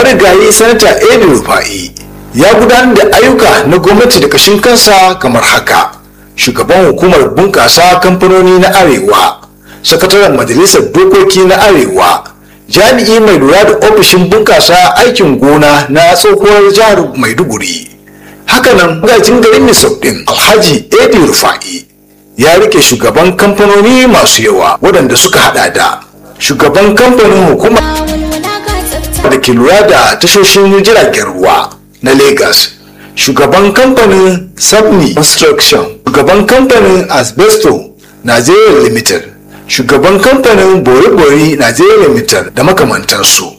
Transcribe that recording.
marigayi sanata edi rufa'i ya gudanar da ayyuka na gwamnati da kashin kansa kamar haka shugaban hukumar bunƙasa kamfanoni na arewa sakataren majalisar dokoki na arewa jami'i mai lura da ofishin bunƙasa aikin gona na tsohuwar jihar maiduguri hakanan magajin garin misau din alhaji edi rufa'i ya rike shugaban kamfanoni masu yawa waɗanda suka hada da shugaban kamfanin hukumar da ke lura da tashoshin jiragen ruwa na lagos shugaban kamfanin sabni construction shugaban kamfanin asbesto nigeria limited shugaban kamfanin bori-bori nigeria limited da makamantansu